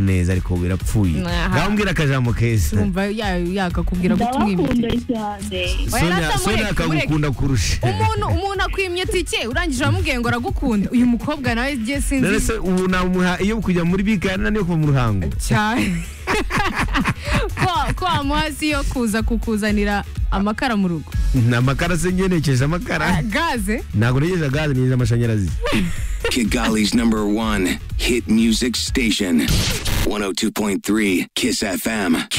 neza ariko birapfuye Aha. ndamubwira akajambo keza wumva ya- yakakubwira guta ndabakunda umwimye cyane Oya, Sonia- rata, Sonia mureke, mureke. akagukunda kurusha umuntu umuntu akwimye tike urangije uramubwiye ngo aragukunda uyu mukobwa nawe igihe rero sinzi se ubu namuha iyo kujya muri bigana niyo kuva mu ruhango cyane ko ko wamuha si yo kuza kukuzanira amakara mu rugo amakara se ngenekeje amakara gaze ntabwo negeje gaze negeje amashanyarazi Kigali's number one hit music station. 102.3 Kiss FM. Kiss